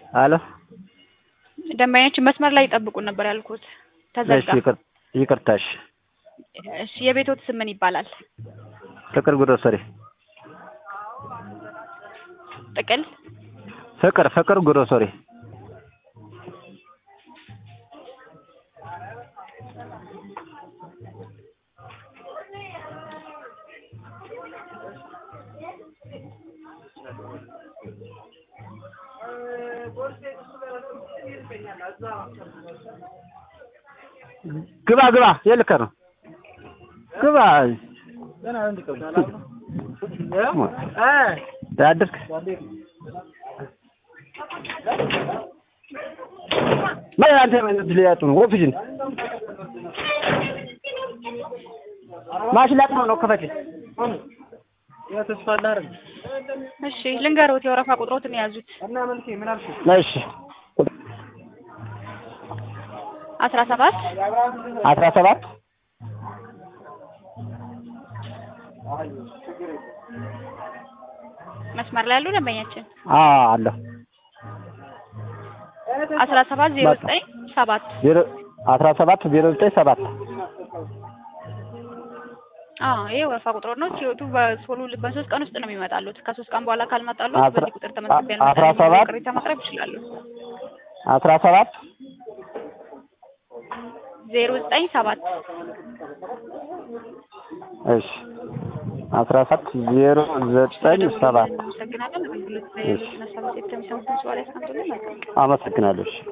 አሎ ደንበኛችን መስመር ላይ ይጠብቁን ነበር ያልኩት። እሺ ተዘጋ። ይቅር- ይቅርታ እሺ እሺ የቤቶት ስም ምን ይባላል? ፍቅር ግሮሰሪ ጥቅል ፍቅር ፍቅር ግሮሰሪ ግባ ግባ የልከ ነው ግባ ያድርግ ምን አንተ ምን ልያጡ ነው ኦፊስን ማሽን ላጥነው ነው ከፈች እሺ ልንገሮት የወረፋ ቁጥሮትን የያዙት እሺ አስራ ሰባት አስራ ሰባት መስመር ላይ ያሉ ደንበኛችን አዎ አለሁ አስራ ሰባት ዜሮ ዘጠኝ ሰባት ዜሮ አስራ ሰባት ዜሮ ዘጠኝ ሰባት አዎ ይሄ ወረፋ ቁጥሮ ነው። ሲወጡ በሶሉ በሶስት ቀን ውስጥ ነው የሚመጣሉት። ከሶስት ቀን በኋላ ካልመጣሉት አስራ- በዚህ ቁጥር ተመዝግቤ አስራ ሰባት ቅሬታ ማቅረብ ይችላሉ። አስራ ሰባት ዜሮ ዘጠኝ ሰባት እሺ አስራ ሰባት ዜሮ ዘጠኝ ሰባት አመሰግናለን። አገልግሎት ላይ እሺ። ነሳ ሴት ከሚሰሙት ሰው ላይ አስቀምጡልን። መልካም አመሰግናለሁ እሺ